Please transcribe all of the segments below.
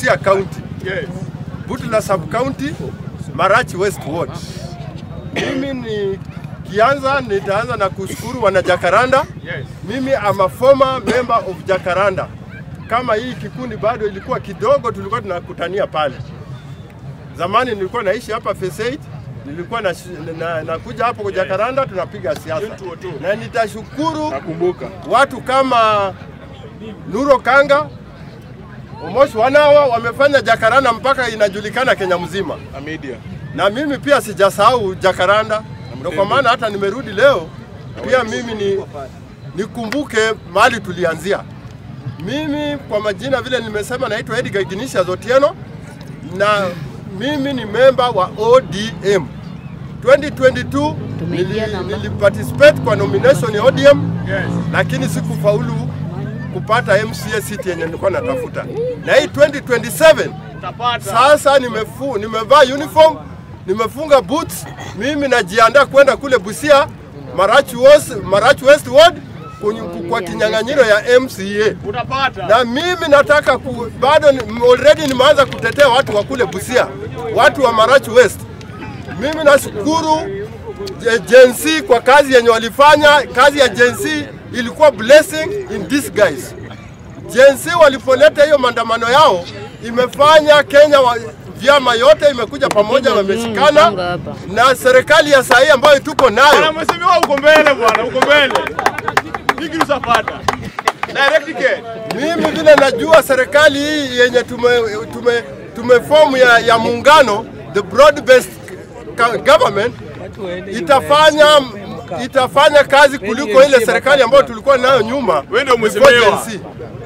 Busia County, Yes. Butula Sub County, Marachi West Ward. Mimi ni kianza, nitaanza na kushukuru wana Jacaranda. Yes. Mimi am a former member of Jacaranda. Kama hii kikundi bado ilikuwa kidogo, tulikuwa tunakutania pale. Zamani nilikuwa naishi hapa Phase 8, nilikuwa na, na, nakuja hapo kwa Jacaranda tunapiga siasa, 2002. na nitashukuru Nakumbuka. watu kama Nuro Kanga, Omosh Wanawa wamefanya Jacaranda mpaka inajulikana Kenya mzima, Na media. na mimi pia sijasahau Jacaranda, ndio kwa maana hata nimerudi leo pia mimi ni nikumbuke mahali tulianzia. Mimi kwa majina vile nimesema, naitwa Edgar Ignatius Otieno na mimi ni memba wa ODM. 2022 nili, niliparticipate kwa nomination ya ODM Yes. lakini sikufaulu kupata MCA seat yenye nilikuwa natafuta. Na hii 2027 Utapata. sasa nimefu, nimevaa uniform, nimefunga boots, mimi najiandaa kwenda kule Busia Marachi West, Marachi West Ward kunyu- kwa kinyang'anyiro ya MCA Utapata. na mimi nataka ku, bado ni- already nimeanza kutetea watu wa kule Busia, watu wa Marachi West. Mimi nashukuru Je- Gen Z kwa kazi yenye walifanya. Kazi ya Gen Z ilikuwa blessing in disguise. Gen Z walipoleta hiyo maandamano yao imefanya Kenya wa, vyama yote imekuja pamoja, wameshikana na serikali ya sahii ambayo tuko Bwana nayo mheshimiwa uko mbele bwana, uko mbele. Hiki utapata. Direct ticket. Mimi vile najua serikali hii yenye tume, tume, tumefomu ya, ya muungano the broad based government itafanya itafanya kazi kuliko ile serikali ambayo tulikuwa nayo nyuma. Wewe ndio before mheshimiwa. Gen Z.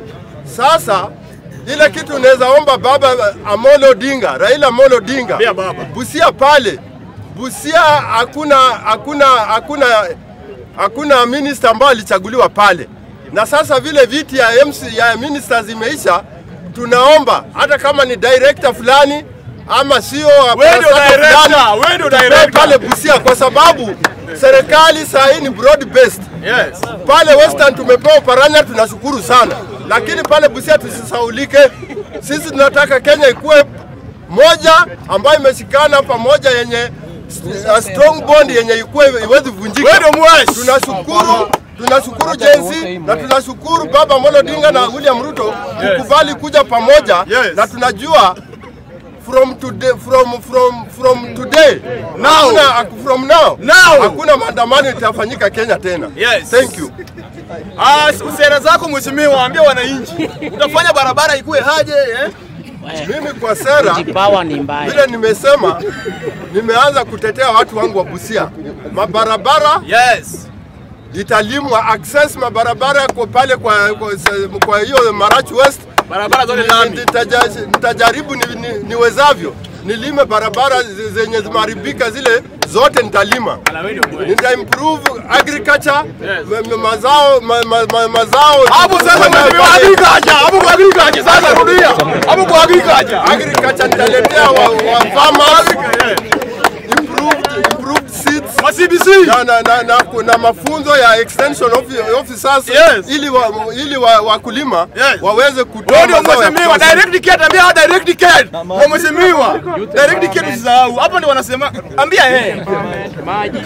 Sasa ile kitu unaweza omba baba Amolo Odinga, Raila Amolo Odinga, Ambia baba. Busia pale Busia hakuna hakuna hakuna hakuna minister ambaye alichaguliwa pale, na sasa vile viti ya MC ya ministers imeisha, tunaomba hata kama ni director fulani ama sio Wewe ndio aparastato director, fulani, wewe ndio tupewe director. pale Busia kwa sababu serikali saa hii ni broad based Yes. pale Western tumepewa Paranya, tunashukuru sana, lakini pale Busia tusisaulike. Sisi tunataka Kenya ikuwe moja ambayo imeshikana pamoja, yenye a strong bond yenye ikuwe iwezi vunjika. Wewe ndio mwesh. Tunashukuru tunashukuru Gen Z na tunashukuru Baba Amolo Odinga na William Ruto kukubali kuja pamoja Yes. na tunajua from today from from from today Now. hakuna, from now Now. hakuna maandamano itafanyika Kenya tena. Yes. Thank you. Ah, sera zako mheshimiwa, waambie wananchi. Utafanya barabara ikuwe haje eh? Mimi kwa sera Kipawa ni mbaya. vile nimesema, nimeanza kutetea watu wangu wa Busia. Mabarabara Yes. italimwa, access mabarabara kwa pale kwa kwa, kwa hiyo Marachi West Barabara zote Ni- lami. nitaja- nitajaribu ni, ni, niwezavyo nilime barabara zi- zenye zimeharibika zile zote nitalima. Na wewe ndio mwesh. Nita improve agriculture Yes. ma- ma- mazao ma, ma, ma, mazao Hapo sasa mheshimiwa agriculture, hapo kwa agriculture sasa rudia. Hapo kwa agriculture. agriculture nitaletea wa, wa farmers improved, improved seeds Ma CBC. na, na, na, na, na mafunzo ya extension offi- officers Yes. ili wa, ili wa, wakulima Yes. waweze kutoa Wewe ndio mazao ya mheshimiwa, kutosha. direct ticket, ambia hao direct ticket. Kwa mheshimiwa. Direct ticket usisahau. Hapo ndio wanasema ambia yeye. Maji.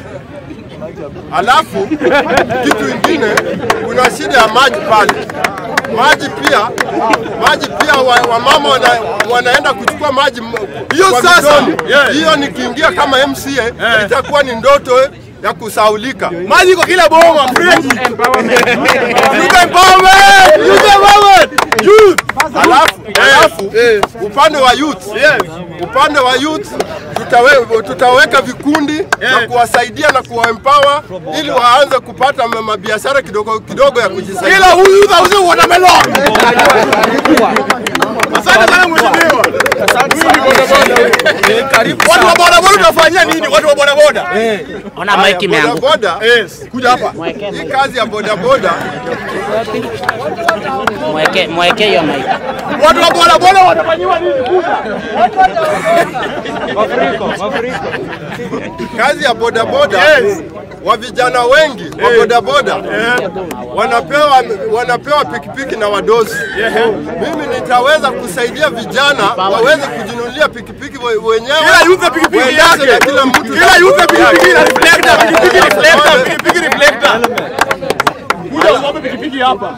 Alafu kitu ingine, kuna shida ya maji pale. Maji pia maji pia wa, wamama wana, wanaenda kuchukua maji m- Hiyo kwa sasa, mitoni. yes. hiyo nikiingia kama MCA itakuwa ni ndoto ya kusaulika. Maji iko kila boma, fresh. Youth empowerment. Youth empowerment. Youth. Alafu, alafu eh. upande wa youth Yes. upande wa youth tutawe, tutaweka vikundi na kuwasaidia na kuwaempower ili waanze kupata ma- mabiashara kidogo kidogo ya kujisaidia. Kila huyu youth auze watermelon. Asante sana mheshimiwa. Huyu ni bodaboda. Watu wa bodaboda tunafanyia nini? Watu wa bodaboda. Ona maiki imeanguka. bodaboda, Yes. Kuja hapa. Mweke hii kazi ya bodaboda mweke mweke hiyo maiki. Watu wa bodaboda watafanyiwa nini? kazi ya bodaboda Yes. wa vijana wengi wa bodaboda wanapewa wanapewa pikipiki na wadosi. Mimi nitaweza kusaidia vijana waweze kujinunulia pikipiki we- wenyewe, Kila youth pikipiki waendeshe na yake. kila mtu Kila youth pikipiki na reflector, pikipiki reflector, pikipiki reflector. Kuja uombe pikipiki hapa.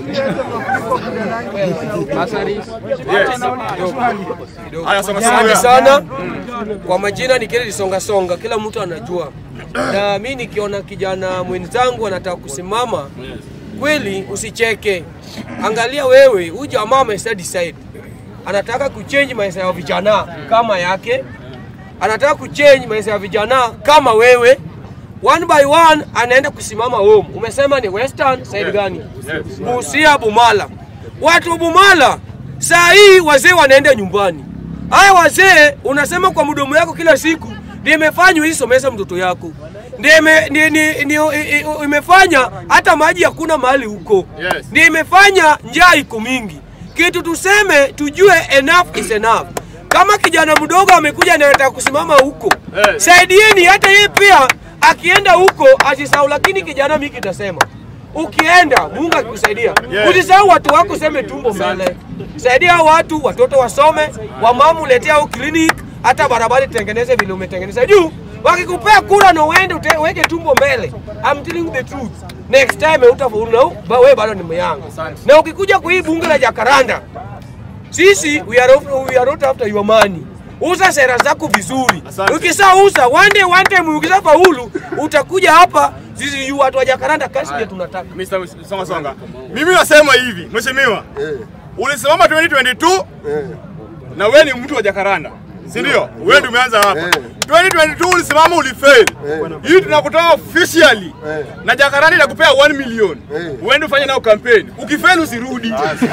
Haya, songa Asante songa. sana. Kwa majina ni Kennedy Songa Songa, kila mtu anajua. Na mi nikiona kijana mwenzangu anataka kusimama, kweli usicheke. Angalia wewe, huyu jamaa amesa decide anataka kuchange maisha ya vijana kama yake, anataka kuchange maisha ya vijana kama wewe. One by one anaenda kusimama home. Umesema ni Western side gani? Busia, Bumala. Watu wa Bumala saa hii wazee wanaenda nyumbani. Haya wazee unasema kwa mdomo yako kila siku ndio imefanywa hii somesa mtoto yako. Ndio ime- ni- ni- ni- i- i- imefanya hata maji hakuna mahali huko. Yes. Ndio imefanya njaa iko mingi. Kitu tuseme tujue enough is enough. Kama kijana mdogo amekuja na anataka kusimama huko, Eh. saidieni hata yeye pia akienda huko asisahau. Lakini kijana, mimi kitasema ukienda, Mungu akikusaidia, Yeah. usisahau watu wako, useme tumbo mbele. Saidia hao watu, watoto wasome, wamama uletea au clinic, hata barabara itengeneze vile umetengeneza juu. Wakikupea kura na uende ute- uweke tumbo mbele, I'm telling you the truth, next time utafaulu na u- ba- wewe bado ni myanga. Na ukikuja kwa hii bunge la Jakaranda, sisi we are, of- we are not after your money. Uza sera zako vizuri. Asante. Ukisauza one day one time ukisha faulu utakuja hapa sisi yu watu wa Jakaranda kazi ndio tunataka. Mr. Songa Songa. Mimi nasema hivi, mheshimiwa. Ulisimama 2022 na wewe ni mtu wa Jakaranda. Si ndio? Wewe ndio umeanza hapa. 2022 ulisimama ulifail. Hii tunakutoa officially. Na Jakaranda inakupea 1 million. Uende ufanye nao campaign. Ukifail usirudi.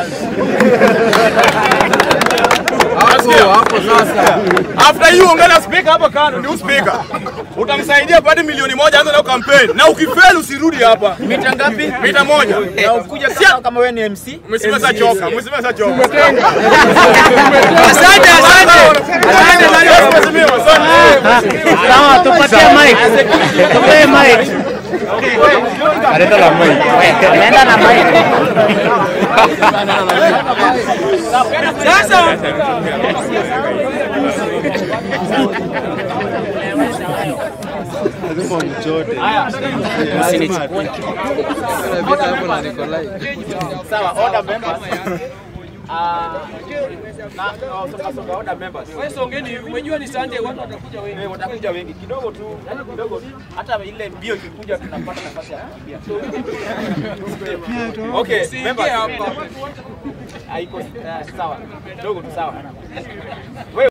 Hapo sasa. After hiyo ongea speaker hapa kando, ndio speaker. Utamsaidia pate milioni moja anza nao campaign. Na ukifail usirudi hapa. Mita ngapi? Mita moja. Na ukuja kama kama wewe ni MC. Mheshimiwa sasa choka. Mheshimiwa sasa choka. Asante asante. Asante sana. Mheshimiwa asante. Sawa, tupatie mic. Tupatie mic. Nenda na mic. Sasa Sawa, order members. Ah, na na songa songa order members. wewe songeni, umejua ni Sunday watu watakuja wengi. Eh, watakuja wengi kidogo tu, yani kidogo tu. Hata ile mbio ikikuja tunapata nafasi ya kukimbia. Okay, Usiingie members. hapa. Haiko eh, sawa. Kidogo tu sawa.